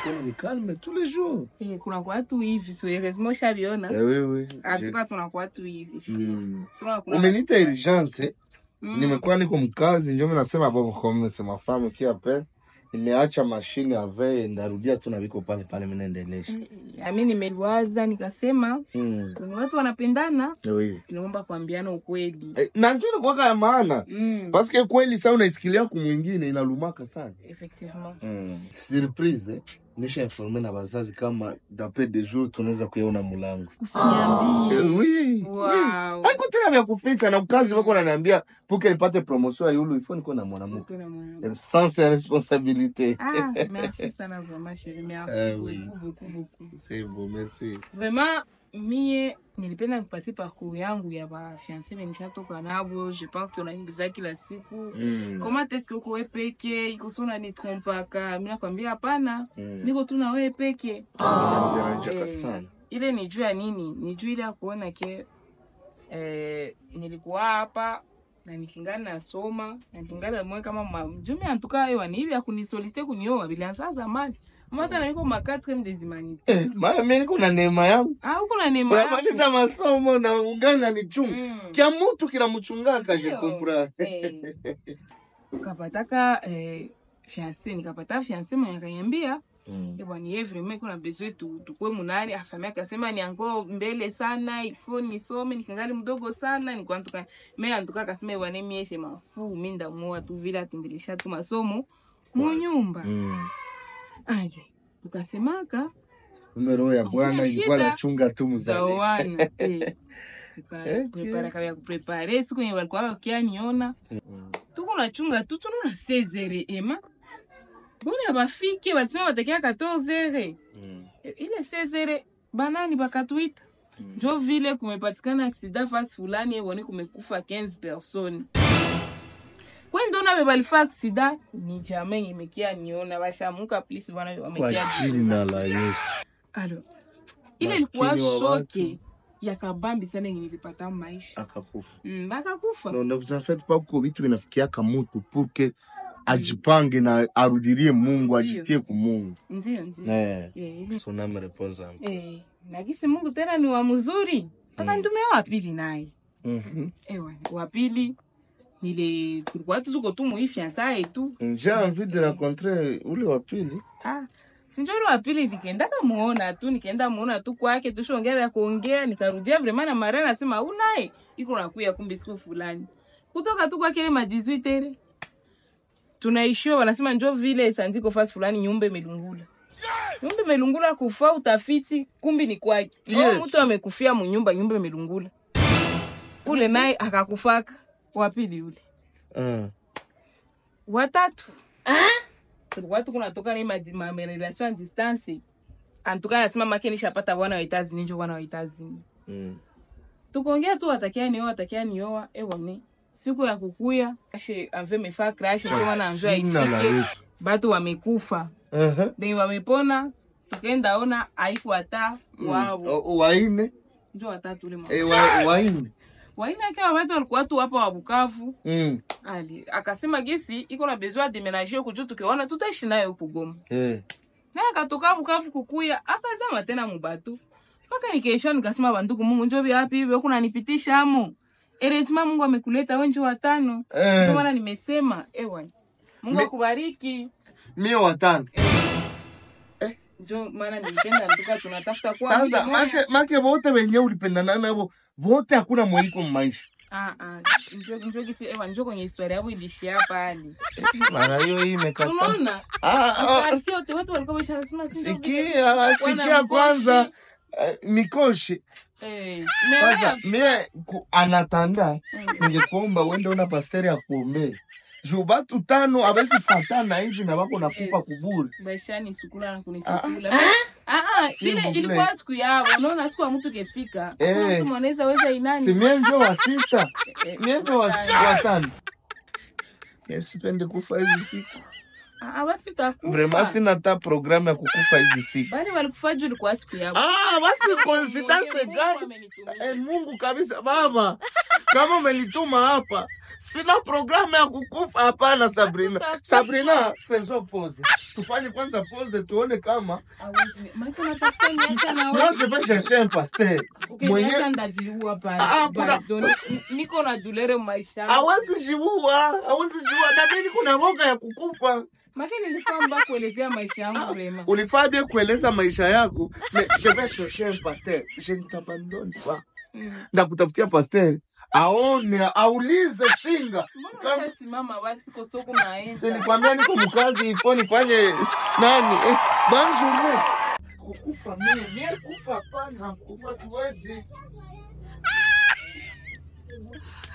kuna ni calme tous les jours. Eh, kuna kwa watu hivi so heureusement ushaviona Eh oui oui. Je- hatuka tuna kwa watu hivi Mm. Sema kuna- Umeniita urgence. Mm. Nimekuwa niko mkazi ndio mimi nasema bon comme c'est ma femme qui appelle. Nimeacha mashine ave ndarudia tu na viko pale pale mimi naendelesha. ami nimeliwaza nikasema Mm. kwenye watu wanapendana Eh oui. inaomba kuambiana ukweli Eh, na njoo kwa ya maana. mm. Parce que kweli sasa unaisikilia ku mwingine inalumaka sana. effectivement Mm. Surprise. eh, Nisha informe na wazazi kama d'après des jours tunaweza kuiona mulango. usiniambie Eh, oui. wow. Haiko tena vya kuficha na ukazi wako naniambia puke nipate promotion ya yulu ifo niko na mwanamke. Uko na mwana- Eh, Sans ya responsabilité. Ah, merci sana vraiment chérie, merci Eh, oui. beaucoup, beaucoup, beaucoup. C'est beau, merci. Vraiment mie nilipenda kupatia parcours yangu ya bafiance benishatoka nabo je pense que unaingiza kila siku Mm. comment est-ce que uko we peke ikoso unanitrompaka mi nakwambia hapana Mm. niko tu na wewe peke Inanideranjaka Eh, sana. ile ni juu ya nini ni juu ile ya kuona ke eh, nilikuwa hapa na nikingana nasoma na nikingana mwe kama ma- jumi antuka ewa ni hivi akunisolite kunioa bilianza zamani mata na niko ma 4 des humanités Eh, maana mimi niko na neema yangu. ah huko na neema yako. Unamaliza masomo na ungana ni chungu. Mm. Kia mtu kinamchungaka je Ndio. comprends. Eh, ukapataka eh, fiance nikapata fiance mwenye akaniambia Mm. Eh, bwana ye vraiment kuna besoin tu tukue munani afami akasema ni ango mbele sana ifo nisome nikingali mdogo sana nikwantuka me antuka akasema eh, bwana mieshe mafu mi ndamuoa tu vile atendelesha tu masomo munyumba Mm. aje tukasemaka Kumbe roho ya Bwana Hakuna ilikuwa shida. nachunga tu mzali. zawana eh. Okay. tukaprepara kabya kuprepare siku yenye walikuwa wakianiona Mm. tuko nachunga tu tunona 16 ema bona bafike basema batakia 14 Mm. ile 16 banani bakatuita njo vile kumepatikana aksida fasi fulani ebone kumekufa 15 persone kwendona be balifa aksida ni jamai imekia niona bashamuka plisi bana Kwa wamekia jina la Yesu. alo ile Maskini ilikuwa wa shoke watu. ya kabambi sana yenye nilipata maisha Akakufa. mm, bakakufa No, ne vous en faites pas kuko vitu vinafikiaka mutu pour que ajipange na arudirie Mungu, ajitie ku Mungu. ndio ndio Eh. Eh, ile- Son âme repose en paix. eh, nagisi mungu tena ni wa mzuri akantumia wapili naye Mhm. ewa wapili nile tulikuwa tu tuko tu muifiansaye tu J'ai envie de rencontrer ule wa pili. ah, sinjoro wapili nikaendaka muona tu nikaenda muona tu kwake tushongea vya kuongea nikarudia vrema na mara nasema unaye iko nakuya kumbe siku fulani kutoka tu kwake ile ma 18 tere tunaishiwa wanasema njo vile sanziko fasi fulani nyumba imelungula nyumba imelungula kufa utafiti kumbi ni kwake Yes. yes. mtu amekufia munyumba nyumba imelungula ule naye akakufaka wapili ule Ah. watatu tulikuwa tu kunatoka ni ma- ma- ma- relation à distance antuka nasema make nishapata bwana wa itazini njo bwana wa itazini Mm. tukaongea tu watakia nioa watakia nioa ewone siku ya kukuya ashe anve mefaa crash njo maana anve Jina la aifike Yesu. batu wamekufa Aha. benye wamepona tukaenda ona aiku hata wao O- Waine. njo watatu ule mwa- Eh, wa- waine. waina akiwa watu walikuwa tu hapa wa Bukavu Mm. ali akasema gesi iko na besoin de ménager huku juu tukiona tutaishi naye huku Goma Eh. naye akatoka Bukavu kukuya akazama tena mubatu mpaka nikaishwa nikasema bandugu Mungu njo vyapi hivyo kuna nipitisha amo eresima Mungu amekuleta wewe njo watano Eh. ndio maana nimesema ewa Mungu Mi- akubariki Mie watano. njo maana nilipenda nduka tunatafuta kwa Sasa make make wote wenye ulipendana nabo wote hakuna mwaliko mmaisha. ah ah njo njo kisi ewa njo kwenye historia yao ilishia pale Mara hiyo hii imekata. unaona Ah, ah, Parti yote watu walikuwa wameshasema si ndio vile. sikia sikia mkoshi. kwanza eh, mikoshi Eh, sasa na- mie ku- anatanda Mm. ningekuomba uende una pasteri akuombee juu batu tano abezi fatana hivi na wako nakufa Yes. kuburi bashani sukula na kunisukula ah ah S'il ile vous plaît. ilikuwa siku yao unaona siku ya mtu kefika Eh. Kuna mtu mwanaweza weza si inani mie njo wa sita Eh, mie njo wa eh, watano sipende kufa hizi siku ah ah, basi utakufa vraimen sina ta programu ya kukufa hizi siku bali walikufa juu ilikuwa siku yao ah, basi Mungu coincidence gani amenitumia. Eh, Mungu kabisa baba kama umelituma hapa sina programu ya kukufa hapana sabrina sabrina fezo pose tufanye kwanza pose tuone kama Hawezi- Maana unatafuta niacha na non wewe. je vais chercher un pasteur mwenye Ukiniacha ndajiua pale. Ah, kuna- Pardon. Ni- Niko na dulere maisha. yangu. hawezi jiua hawezi jiua na mimi kuna roga ya kukufa Maana nilikuwa mbaya kuelezea maisha yangu wema. ulifaa bien kueleza maisha yako mais je vais chercher un pasteur je ne t'abandonne pas Mm. ndakutafutia pasteur aone aulize singa Mbona Kama- ushasimama basi kwa soko naenda? silikwambia niko mkazi ifo nifanye nani eh, bonne journée kukufa mimi mie kufa hapana kufa siwezi